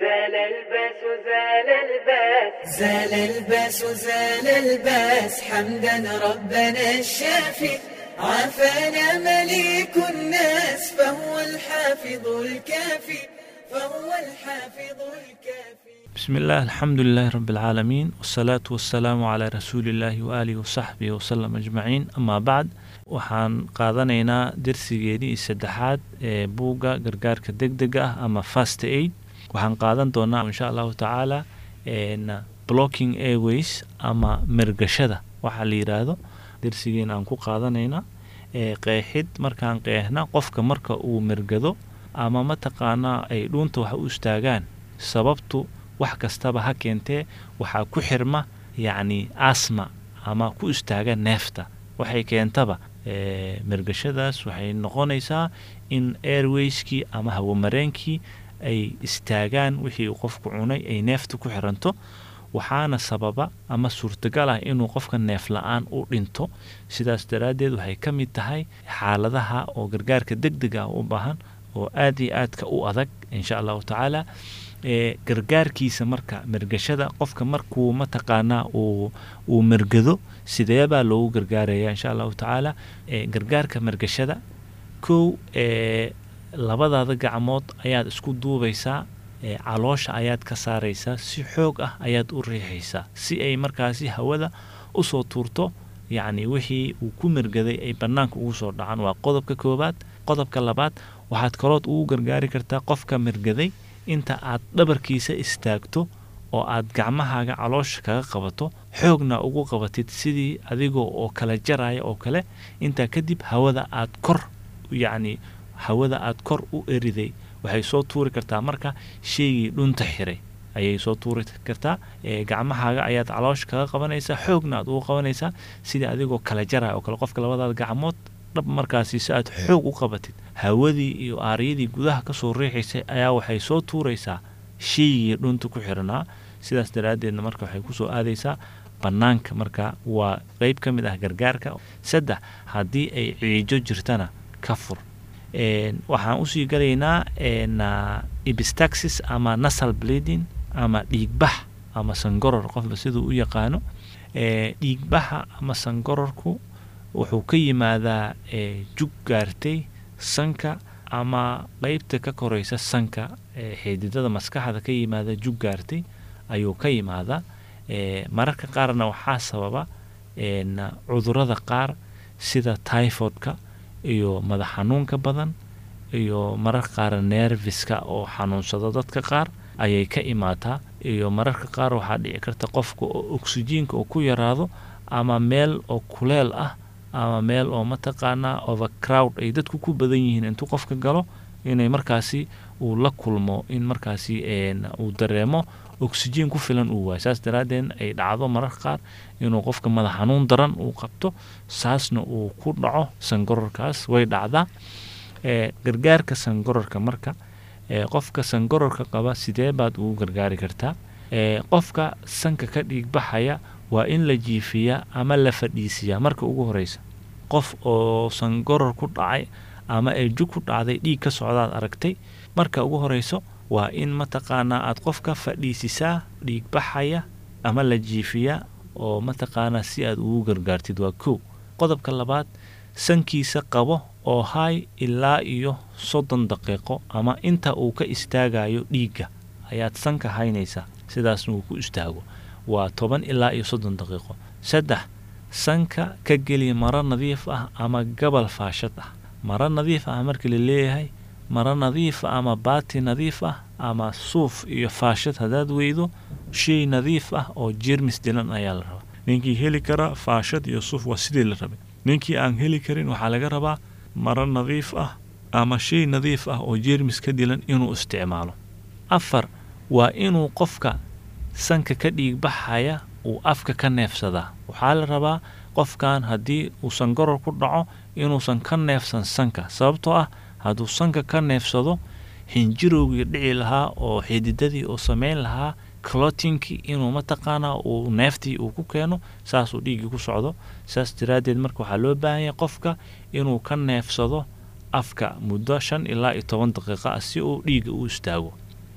زال الباس زال الباس زال الباس زال الباس حمدا ربنا الشافي عافانا مليك الناس فهو الحافظ الكافي فهو الحافظ الكافي بسم الله الحمد لله رب العالمين والصلاة والسلام على رسول الله وآله وصحبه وسلم أجمعين أما بعد waxaan qaadanaynaa dersigeedii saddexaad ee buugga gargaarka degdega ah ama fast aid waxaan qaadan doonaa insha allahu tacaala blocking airways ama mergashada waxaa la yiraahdo dersigeena aan ku qaadanayna qeexid markaan qeexna qofka marka uu mergado ama mataqaanaa ay dhuunta wax u istaagaan sababtu wax kastaba ha keentee waxaa ku xirma yacni asma ama ku istaaga neefta waxay keentaba mergashadaas waxay noqonaysaa in airwayskii ama hawamareenkii ay istaagaan wixii uu qofku cunay ay neefta ku xiranto waxaana sababa ama suurtagal ah inuu qofka neef la-aan u dhinto sidaas daraaddeed waxay ka mid tahay xaaladaha oo gargaarka degdega ah u baahan oo aad iyo aadka u adag insha allahu tacaala gargaarkiisa marka mergashada qofka markuu mataqaanaa uu uu mergado sideebaa loogu gargaaraya insha allahu tacaala gargaarka mergashada kow labadaada gacmood ayaad isku duubaysaa caloosha ayaad ka saaraysaa si xoog ah ayaad u riixaysaa si ay markaasi hawada usoo tuurto yacni wixii uu ku mergaday ay bannaanka ugu soo dhacaan waa qodobka koowaad qodobka labaad waxaad kalood ugu gargaari kartaa qofka mergaday inta aad dhabarkiisa istaagto oo aad gacmahaaga caloosha kaga qabato xoogna ugu qabatid sidii adigoo oo kala jaraya oo kale intaa kadib hawada aad kor yacni hawada aad kor u eriday waxay soo tuuri kartaa marka shaygii dhunta xiray ayay soo tuuri kartaa gacmahaaga ayaad caloosha kaga qabanaysaa xoogna aad ugu qabanaysaa sidii adigoo kala jaraya oo kale qofka labadaada gacmood dhab markaasi si aad xoog u qabatid hawadii iyo aaryadii gudaha kasoo riixaysay ayaa waxay soo tuuraysaa shaygii dhunta ku xiranaa sidaas daraaddeedna marka waxay kusoo aadaysaa bannaanka marka waa qeyb ka mid ah gargaarka saddex haddii ay ciijo jirtana ka fur waxaan usii galaynaa ibistaxis ama nasal bleeding ama dhiigbax ama sangoror qofba siduu u yaqaano dhiigbaxa ama sangororku wuxuu ka yimaadaa jug gaartay sanka ama qeybta ka koreysa sanka xididada maskaxda ka yimaada jug gaartay ayuu ka yimaadaa mararka qaarna waxaa sababa cudurada qaar sida typhoidka iyo madax xanuunka badan iyo mararka qaar nerviska oo xanuunsado dadka qaar ayay ka imaataa iyo mararka qaar waxaa dhici karta qofka oo oksijiinka oo ku yaraado ama meel oo kuleel ah ama meel oo mataqaanaa overcrowd ay dadku ku badan yihiin intuu qofka galo inay markaasi uu la kulmo in markaasi uu dareemo oksijiin ku filan uu waayo saas daraaddeed ay dhacdo mararka qaar inuu qofka madax xanuun daran uu qabto saasna uu ku dhaco sangororkaas way dhacdaa gargaarka sangororka marka qofka sangororka qaba sidee baad ugu gargaari kartaa qofka sanka ka dhiigbaxaya waa in la jiifiyaa ama la fadhiisiyaa marka ugu horeysa qof oo sangoror ku dhacay ama ay jug ku dhacday dhiig ka socdaad aragtay marka ugu horeyso waa in mataqaanaa aad qofka fadhiisisaa dhiigbaxaya ama la jiifiyaa oo mataqaanaa si aad ugu gargaartid waa kow qodobka labaad sankiisa qabo oo hay ilaa iyo soddon daqiiqo ama inta uu ka istaagayo dhiigga ayaad sanka haynaysaa sidaasna uu ku istaago waa toban ilaa iyo soddon daqiiqo saddex sanka ka geli maro nadiif ah ama gabal faashad ah maro nadiif ah marka la leeyahay maro nadiif ah ama baati nadiif ah ama suuf iyo faashad haddaad weydo shay nadiif ah oo jermis dilan ayaa la rabaa ninkii heli kara faashad iyo suuf waa sidii la rabay ninkii aan heli karin waxaa laga rabaa maro nadiif ah ama shay nadiif ah oo jermis ka dilan inuu isticmaalo afar waa inuu qofka sanka ka dhiigbaxaya uu afka ka neefsadaa waxaa la rabaa qofkan haddii uu sangoror ku dhaco inuusan ka neefsan sanka sababtoo ah hadduu sanka ka neefsado xinjirowgii dhici lahaa oo xididadii uu sameyn lahaa clotinkii inuu mataqaanaa uu neeftii uu ku keeno saasuu dhiiggii ku socdo saas daraaddeed marka waxaa loo baahanya qofka inuu ka neefsado afka muddo shan ilaa iyo toban daqiiqa ah si uu dhiigga u istaago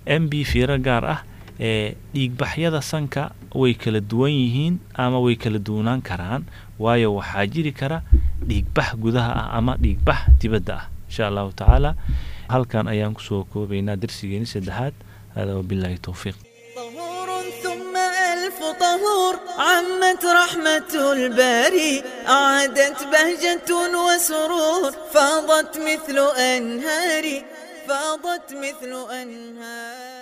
m b fiiro gaar ah ee dhiigbaxyada sanka way kala duwan yihiin ama way kala duwanaan karaan waayo waxaa jiri kara dhiigbax gudaha ah ama dhiigbax dibadda ah insha allahu tacaala halkan ayaan kusoo koobaynaa darsigeeni saddexaad hada wabillahi towfiiq طهور ثم ألف طهور عمت رحمة الباري أعادت بهجة وسرور فاضت مثل أنهار فاضت مثل أنهار